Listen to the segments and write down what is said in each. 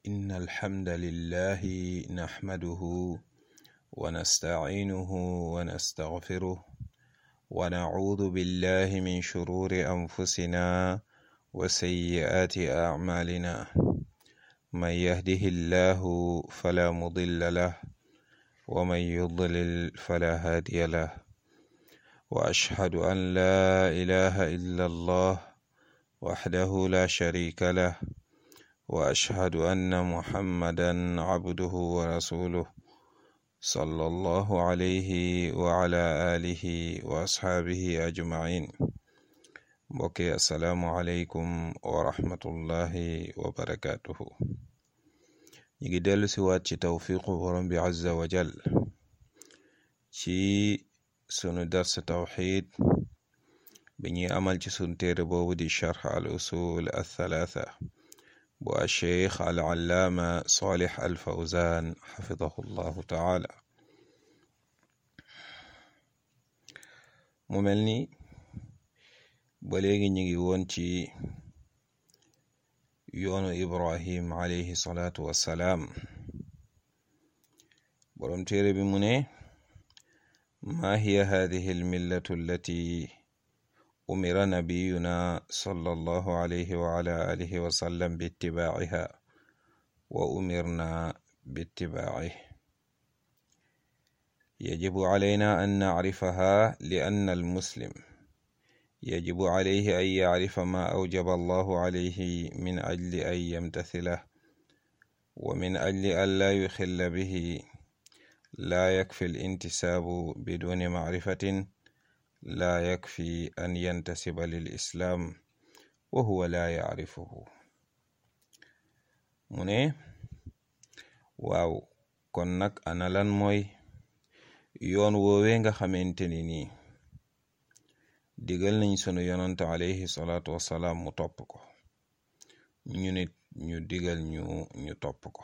إن الحمد لله نحمده ونستعينه ونستغفره ونعوذ بالله من شرور أنفسنا وسيئات أعمالنا من يهده الله فلا مضل له ومن يضلل فلا هادي له وأشهد أن لا إله إلا الله وحده لا شريك له وأشهد أن محمدا عبده ورسوله صلى الله عليه وعلى آله وأصحابه أجمعين mbokki asalaamualeykum wa rahmatullahi wa barakaatuhu ñu ngi dellu si waat ci tawfiqu borom bi azza wa jal ci sunu dars tawxid bi ñuy amal ci sunu téere boobu di charx al usul althalatha bu alcheikh al allaama salih al fawzan xafidahu llahu taala mu mel ni ba léegi ñu ngi woon ci yoonu ibrahim alayhi salaatu wassalaam boroom téere bi mu ne maa hiya hadihi almillatu allati umira nabiyuna sallallahu alayhi wa ala alihi wa sallam bittibaaciha wa umirna bittibaacihi yajibu calayna an nacrifaha li anna almuslim يجب عليه أن يعرف ما أوجب الله عليه من أجل أن يمتثله ومن أجل أن لا يخل به لا يكفي الانتساب بدون معرفة لا يكفي أن ينتسب للإسلام وهو لا يعرفه mu ne waaw kon nag ana lan mooy yoon woowee nga xamante ni nii digal nañ sunu yonante alayhi salaatu wassalaam mu topp ko ñu nit ñu digal ñu ñu topp ko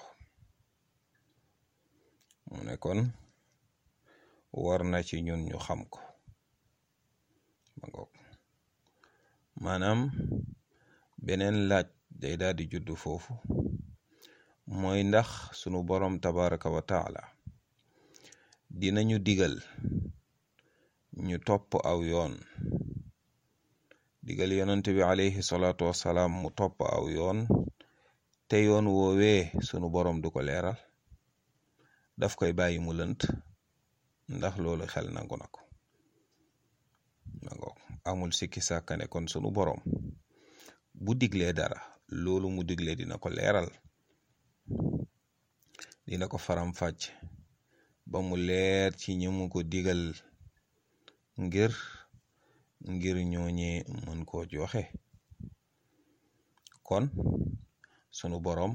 mu ne kon war na ci ñun ñu xam ko ma ngoog maanaam beneen laaj day daal di juddu foofu mooy ndax sunu borom tabaraka wa taala dinañu digal ñu topp aw yoon digal yonent bi alayhi salaatu wassalaam mu topp aw yoon te yoon woowee sunu borom du ko leeral daf koy bàyyi mu lënt ndax loolu xel nangu na ko amul sikki sàkkane kon sunu borom bu diglee dara loolu mu diglee dina ko leeral dina ko faram fàcc ba mu leer ci ñi mu ko digal ngir ngir ñooñee mën koo joxe kon sunu boroom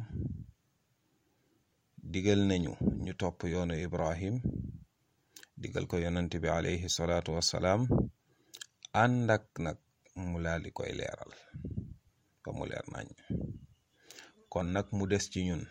digal nañu ñu topp yoonu Ibrahim digal ko yonent bi alayhi salaatu wassalaam ànd ak nag mu laal di koy leeral ba mu leer nañ kon nag mu des ci ñun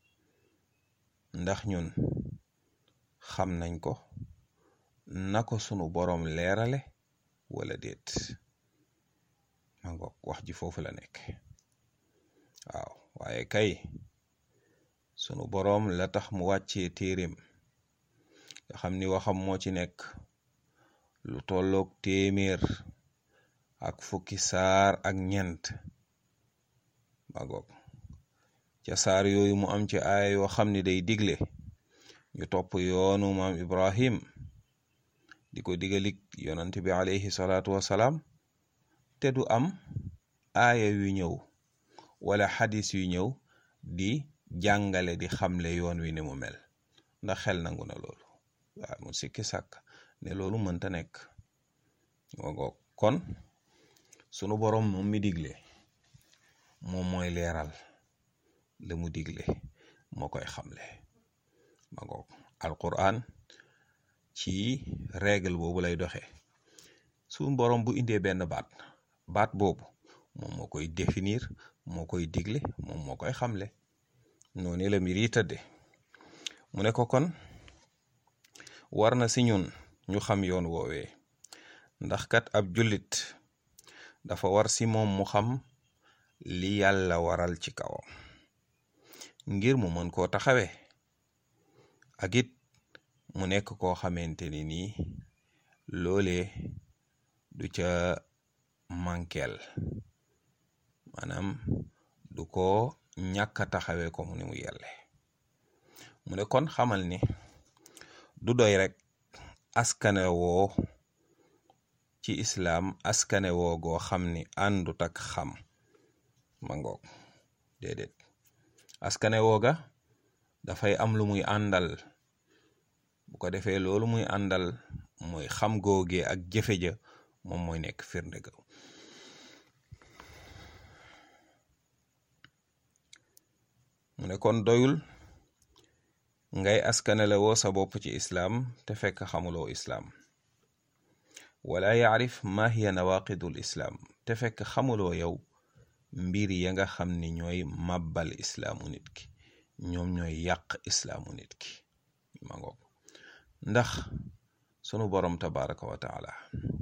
ndax ñun xam nañ ko na ko sunu boroom leerale wala déet ma ngoog wax ji foofu la nekk waaw waaye kay sunu boroom la tax mu wàccee téeréem nga xam ni waxam moo ci nekk lu tolloog téeméer ak fukki saar ak ñent ma ngoog ca saar yooyu mu am ci aaya yoo xam ni day digle ñu topp yoonu maam Ibrahim di ko digalik yonant bi alayhi salaatu wassalaam te du am aaya yu ñëw wala xadis yu ñëw di jàngale di xamle yoon wi ni mu mel ndax xel nangu na loolu waaw mu sikki sàkk ne loolu mënta nekk wagoog kon sunu boroom moom mi digle moom mooy leeral la mu digle moo koy xamle ma ngoog alquran ci règle boobu lay doxe suñu boroom bu indee benn baat baat boobu moom moo koy définir moo koy digle moom moo koy xamle noonu la mbir yi tëdde mu ne ko kon war na si ñun ñu xam yoon woowee ndax kat ab jullit dafa war si moom mu xam li yàlla waral ci kawam ngir mu mën koo taxawe ak it mu nekk koo xamante ni nii loolee du ca mankel maanaam du ko ñàkk a taxawe ko mu ni mu yelle mu ne kon xamal ni du doy rek askane woo ci islaam askane woo goo xam ni àndut ak xam ma ngoog déedéet askane wooga dafay am lu muy àndal bu ko defee loolu muy àndal mooy xam googee ak jëfe ja moom mooy nekk firnde ga mu ne kon doyul ngay askanele woo sa bopp ci islaam te fekk xamuloo islaam wala yaarif ma hiya nawaqidul islaam te fekk xamuloo yow mbir ya nga xam ni ñooy màbbal islaamu nit ki ñoom ñooy yàq islaamu nit ki ma ngoog ndax sunu borom tabaraka wa taala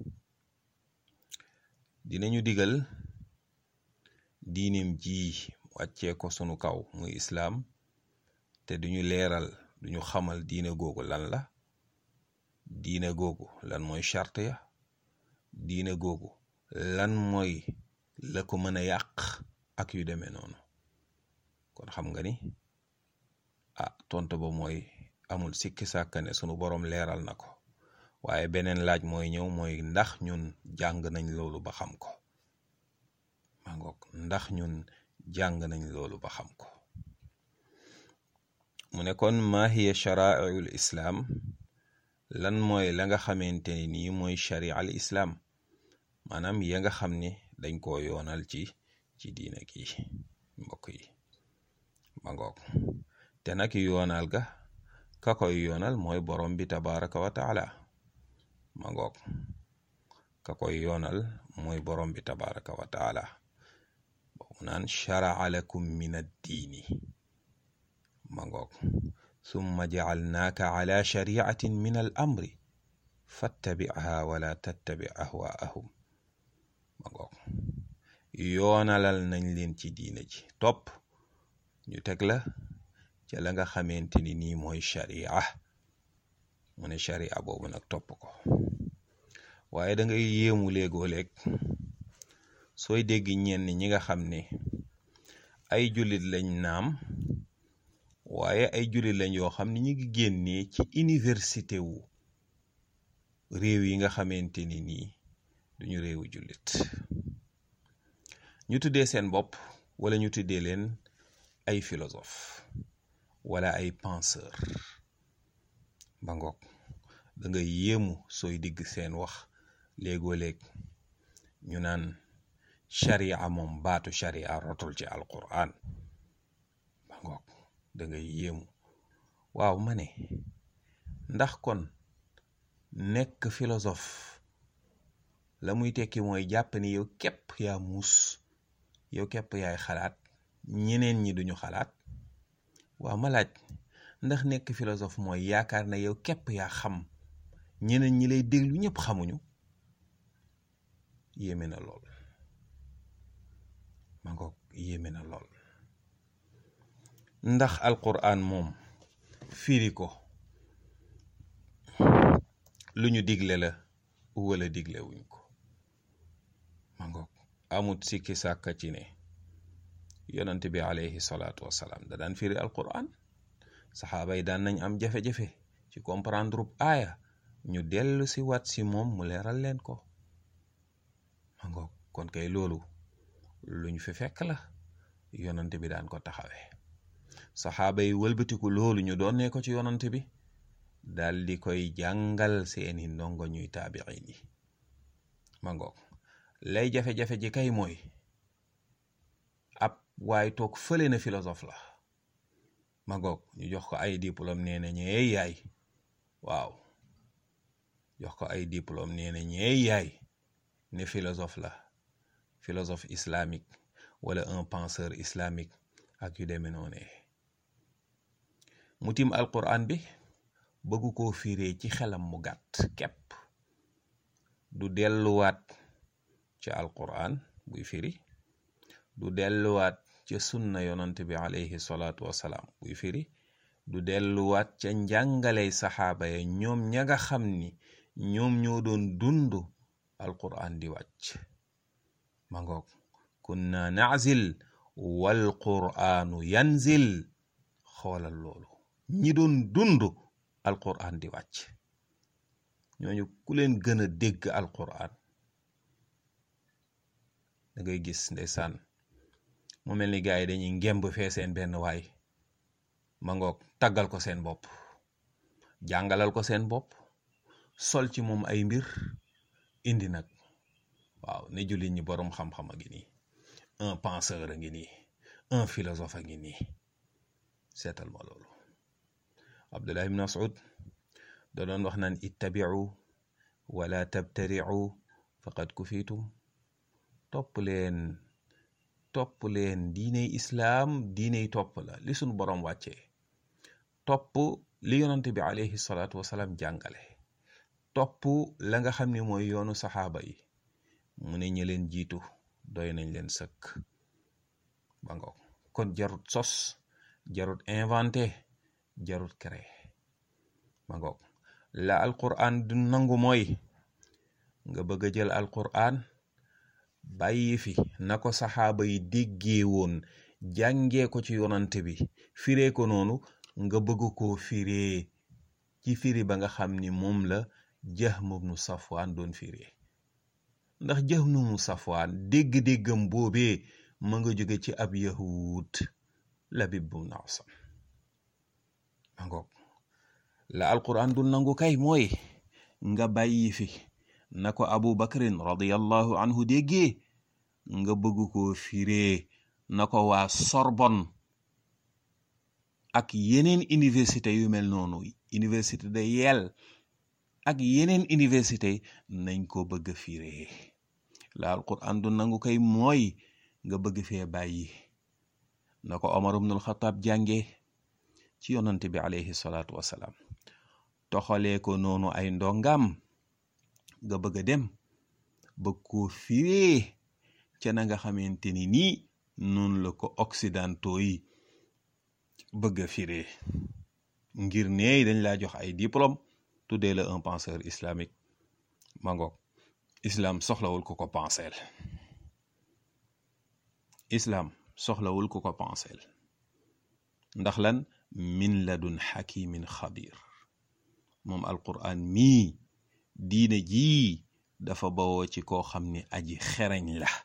dinañu digal diinim ji wàccee ko sunu kaw muy islaam te duñu leeral duñu xamal diine googu lan la diine googu lan mooy charte ya diine googu lan mooy la ko mën a yàq ak yu demee noonu kon xam nga ni ah tontu ba mooy amul sikki sàkkane sunu borom leeral na ko waaye beneen laaj mooy ñëw mooy ndax ñun jàng nañ loolu ba xam ko maa ngoog ndax ñun jàng nañ loolu ba xam ko mu ne kon ma hiya sharaa'il islaam lan mooy la nga xamante ni nii mooy sharia al islaam maanaam ya nga xam ni dañ koo yoonal ci ci diina gi mbokk yi ma ngoog te nag yoonal ga ka koy yoonal mooy borom bi tabaraka wa taala ma ngoog ka koy yoonal mooy borom bi tabaraka wa taala boobu naan sharaa lakum min addiini ma ngoog summa jacalnaaka ala shariatin min al amri fattabicha wala tattabi ahwaahum ma ngoog yoonalal nañ leen ci diina ji topp ñu teg la ca la nga xamante ni nii mooy sharia mu ne sharia boobu nag topp ko waaye da ngay yéemu léegoo léeg sooy dégg ñenn ñi nga xam ne ay jullit lañ naam waaye ay jullit lañ yoo xam ne ñu ngi génnee ci université wu réew yi nga xamante ni nii duñu réewu jullit ñu tuddee seen bopp wala ñu tuddee leen ay philosophe wala ay penseur ba ngoog da nga yéemu sooy digg seen wax léegoo léeg ñu naan sharia moom baatu sharia rotul ci alquran ba ngoog da nga yéemu waaw ma ne ndax kon nekk philosophe la muy tekki mooy jàpp ni yow képp yaa muus yow képp yaay xalaat ñeneen ñi duñu xalaat waaw ma laaj ndax nekk philosophe mooy yaakaar na yow képp yaa xam ñeneen ñi lay déglu ñëpp xamuñu yéeme na lool ma ngoog yéeme na lool ndax alquran moom firi ko lu ñu digle la wala digle wuñ ko ma ngoog amut sikki sàkka ci ne yonent bi alayhi salaatu wasalaam da daan firi alquran saxaaba yi daan nañ am jafe-jafe ci comprendre aaya ñu dellu si wat si moom mu leeral leen ko ma ngoog kon kay loolu luñ fi fekk la yonent bi daan ko taxawee saxaaba yi wëlbatiku loolu ñu doon ne ko ci yonent bi dal di koy jàngal seeni ndongo ñuy taabiin yi ma ngoog lay jafe-jafe ji kay mooy ab waaye toog fële na philosophe la ma ngoog ñu jox ko ay diplôme nee na ñeey yaay waaw jox ko ay diplôme nee na ñeey yaay ne philosophe la philosophe islamique wala un penseur islamique ak yu demee noonu mu tim alquran bi bëggu koo firee ci xelam mu gàtt képp du delluwaat ci alquran buy firi du delluwaat ca sunna yonante bi alayhi salaatu wasalaam buy firi du delluwaat ca njàngaley saxaaba ya ñoom ña nga xam ni ñoom ñoo doon dund alquran di wàcc ma ngoog kunna nazil wal quranu yanzil xoolal loolu ñi doon dund alquran di wàcc ñooñu ku leen gën a dégg alquran da ngay gis ndeysaan mu mel ni gars yi dañuy ngemb fee seen benn waay ma ngoog taggal ko seen bopp jàngalal ko seen bopp sol ci moom ay mbir indi nag waaw ne jullit ñi boroom xam-xam a ngi nii un penseur a ngi nii un philosophe a ngi nii seetal ma loolu abdullah ibn mas'ud da doon wax naan ittabi'u wala tabtari'u faqad kufitum topp leen topp leen diiney islaam diiney topp la li sunu boroom wàccee topp li yonante bi alayhi salaatu wasalaam jàngale topp la nga xam ne mooy yoonu saxaaba yi mu ne ñi leen jiitu doy nañ leen sëkk ba nga kon jarut sos jarut inventé jarut créé ba nga la alquran du nangu mooy nga bëgg a jël alquran bàyyi fi na ko saxaaba yi déggee woon jàngee ko ci yonante bi firee ko noonu nga bëgg koo firee ci firi ba nga xam ni moom la Jahm ibnu Safwaan doon firee ndax Jahm ibnu Safwaan dégg-déggam boobee ma nga jóge ci ab yahud Labid ibnu Asam ma ngoog la alquran du nangu kay mooy nga bàyyi fi na ko Abu Bakrin radiyallahu anhu déggee nga bëgg koo firee na ko waa Sorbonne ak yeneen université yu mel noonu université de Yale ak yeneen université nañ ko bëgg a firee la alquran du nangu kay mooy nga bëgg fee bàyyi na ko Omar ibnul Xataab jànge ci yonante bi alayhi salaatu wasalaam toxalee ko noonu ay ndongam nga bëgg a dem bëgg koo firee ca na nga xamante ni nii noonu la ko occidentaux yi bëgg a firee ngir ne dañ laa jox ay diplôme tuddee la un penseur islamique ma ngoog islam soxlawul ku ko penseel islam soxlawul ku ko penseel ndax lan min ladun xakimin xabir moom alquran mii diine jii dafa bawoo ci koo xam ni aji xereñ la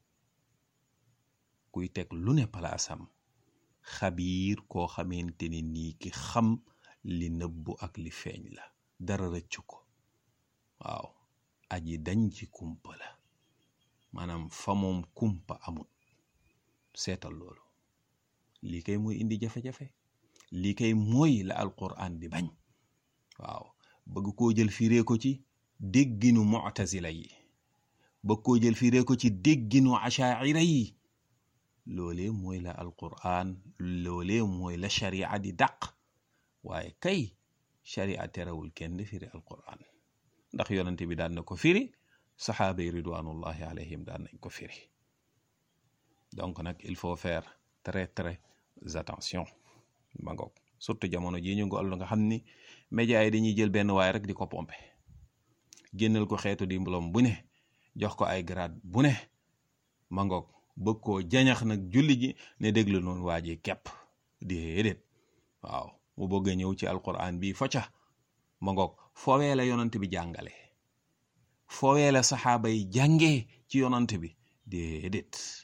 kuy teg lu ne palaasam xabiir koo xamante ni nii ki xam li nëbbu ak li feeñ la dara rëccu ko waaw aji dañ ci kumpa la maanaam fa moom kumpa amut seetal loolu lii kay mooy indi jafe-jafe lii kay mooy la alquran di bañ waaw bëgg koo jël firee ko ci dégginu mu'tazila yi bëgg koo jël firee ko ci dégginu ashaira yi loolee mooy la alquran loolee mooy la sharia di dàq waaye kay sharia terewul kenn firi alquran ndax yonente bi daan na ko firi saxaaba yi ridwanullahi alayhim daan nañ ko firi donc nag il faut faire très très attention ma ngoog surtout jamono jii ñu ngool nga xam ni média yi dañuy jël benn waay rek di ko pompe génnal ko xeetu diplôme bu ne jox ko ay grade bu ne ma ngoog bëgg koo jañax nag julli ji ne déglu noonu waa ji kepp déedéet waaw mu bëgg a ñëw ci alquran bi focca ma ngoog foowee la yonant bi jàngale foowee la saxaaba yi jàngee ci yonant bi déedéet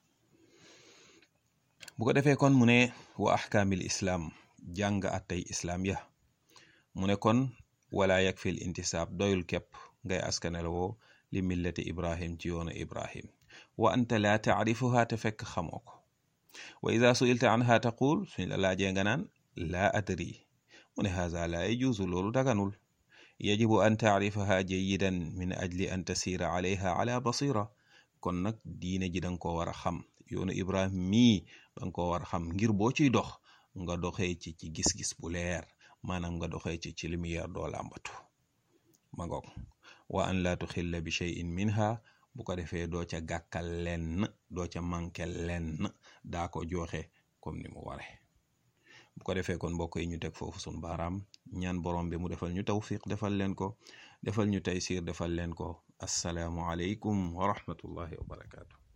bu ko defee kon mu ne wa ahkaamil islaam jàng attay islaam ya mu ne kon wala yakfil intisaab doyul képp ngay askanel woo li millati ibrahim ci yoonu ibrahim wa anta laa taarifuha te fekk xamoo ko wa ida suilta anha taqul suñ la laajee nga naan laa adri mu ne haza laa yajuuzu loolu daganul yajibu an taarifaha jayidan min ajli an tasiira alayha ala basira kon nag diine ji danga ko war a xam yoonu ibrahim mii danga ko war a xam ngir boo ciy dox nga doxee ci ci gis-gis bu leer maanaam nga doxee ci ci lumière doo làmbatu ma ngoog wa an laa tuxilla bi cheyin minha bu ko defee doo ca gàkkal lenn doo ca manqué lenn daa ko joxe comme ni mu ware bu ko defee kon mbokk yi ñu teg foofu sun baaraam ñaan borom bi mu defal ñu tawfiq defal leen ko defal ñu taysir defal leen ko assalaamu aleykum wa rahmatullahi wa barakaatu